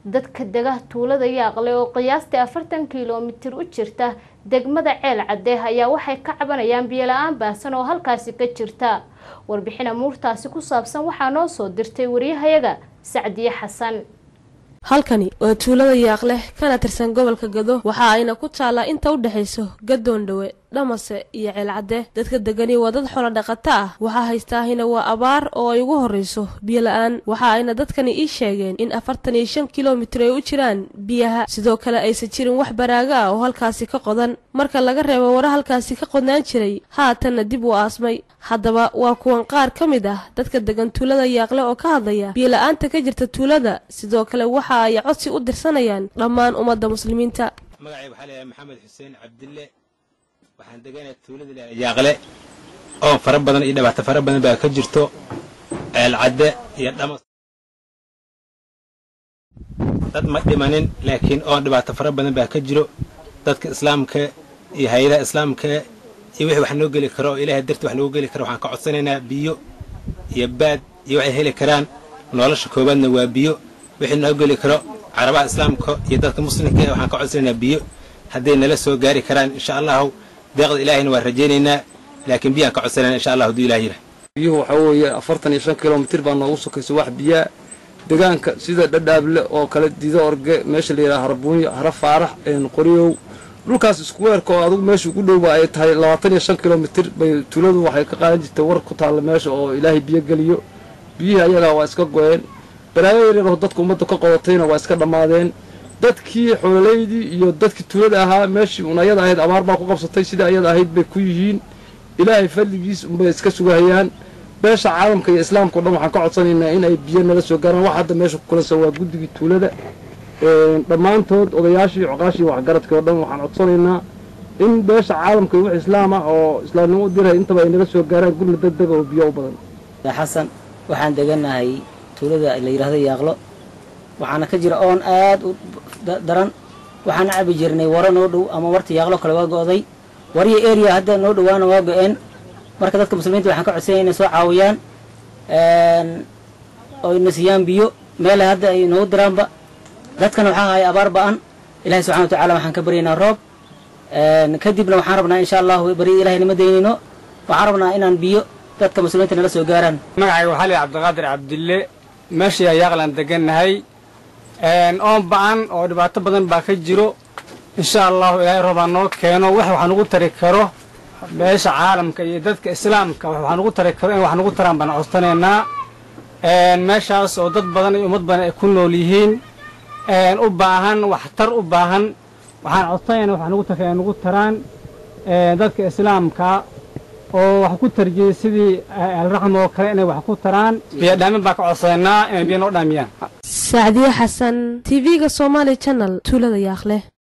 dadka dega tuulada yaaqle oo qiyaastii afartan kilomitir u jirta degmada ceel cadde ayaa waxay ka cabanayaan biyola-aan baahsan oo halkaasi ka jirta warbixin amuurtaasi ku saabsan waxaa noo soo dirtay wariyahayaga sacdiye xasan halkani waa tuulada yaaqleh kana tirsan gobolka gado waxa ayna ku taallaa inta u dhexayso gadoondhowe dhamase iyo ceelcadde dadka degani waa dad xoolo dhaqato ah waxaa haystaahina waa abaar oo ay ugu horreyso biyo la-aan waxa ayna dadkani ii sheegeen in afartan iyo shan kilomitir ay u jiraan biyaha sidoo kale aysan jirin wax baraaga ah oo halkaasi ka qodan marka laga reebo wara halkaasi ka qodnaan jiray haatanna dib u aasmay haddaba waa kuwan qaar ka mid ah dadka degan tuulada yaaqle oo ka hadlaya biyo-la-aanta ka jirta tuulada sidoo kale waxa ay codsi u dirsanayaan dhammaan ummadda muslimiinta magacay waxaa leeyahay maxamed xuseen cabdille waxaan deganaya tuulada leeyahay yaaqle oon fara badan iyo dhibaato fara badan baa ka jirto ceelcadde iyo dhamas dad ma dhimanin laakiin oon dhibaato fara badan baa ka jiro dadka islaamka iyo hay-adaha islaamka iyo wixii wax noo geli karo oo ilaahay darti wax noogu geli karo waxaan ka codsanaynaa biyo iyo baad iyo waxay heli karaan nolosha koowaadna waa biyo wixii noo geli karo carabaha islaamka iyo dadka muslimka waxaan ka codsanaynaa biyo hadday nala soo gaari karaan insha allahu deeqda ilaahayna waan rajaynaynaa laakiin biyaan ka codsanayna insha allah hadduu ilah yidhah biyuhu waxaa weeye afartan iyo shan kilomitir baa noogu sokaysa wax biyaa degaanka sida dhadhaable oo kale dido orge meesha la yidhaha harbuunyo hara faarax qoryow dhulkaas iskuweerka oo adugu meesha ugu dhowba ay tahay labaatan iyo shan kilomitir bay tuuladu waxay ka qaadan jirtay war ku taalla meesha oo ilaahay biyo geliyo biyihii ayagaa waa iska go-een baraayo yaryar oo dadka ummadda ka qodatayna waa iska dhammaadeen dadkii xoololaydii iyo dadkii tuulada ahaa meeshii un ayada ahayd abaar baa ku qabsatay sida ayada ahayd bay ku yihiin ilaahay fadligiis unbay iska sugahayaan beesha caalamka iyo islaamka o dhan waxaan ka codsanaynaa in ay biyo nala soo gaaraan wax hadda meesha ku kulansan waa guddigii tuulada dhammaantood odayaashii coqaashii waxgaradkii oo dhan waxaan codsanaynaa in beesha caalamka iyo wix islaam ah oo islaamnimo u diray intaba ay nala soo gaaraan gurna degdega oo biyo u badan xasan waxaan deganahay tuulada la yidhaahdo yaaqlo waxaana ka jira oon aad u daran waxaana cabi jirnay waro noo dhow ama warta yaaqlo kale waa go'day waryo eriya hadda noo dhowaana waa go-een marka dadka muslimiinta waxaan ka codsanaya inay soo caawiyaan oo ina siiyaan biyo meela hadda ay noogu diraanba dadkana waxaa haya abaar ba-an ilahi subxana wa tacala waxaan ka baryaynaa roob kadibna waxaan rabnaa insha allahu bari ilahay nima daynayno waxaan rabnaa inaan biyo dadka muslimiinta nala soo gaaraan magacayga waxaa lihi cabdiqaadir cabdille meeshii ayaaqlaan degannahay oon ba-an oo dhibaato badan baa ka jiro insha allahu ilaahay roobaa noo keeno wax wax nugu tari karo beesha caalamka iyo dadka islaamka wax nugu tari karo in wax nugu taraan baan codsanaynaa meeshaas oo dad badan iyo ummad badan ay ku nool yihiin u baahan waxtar u baahan waxaan codsanaynaa wax nugu tari nugu taraan dadka islaamka oo wax ku tarjiyey sidii alraxm oo kale inay wax ku taraan biyo dhaamin baan ka codsanaynaa inay biyo noo dhaamiyaan sacdiye xasan tv-ga somaali channel tuulada yaaqleh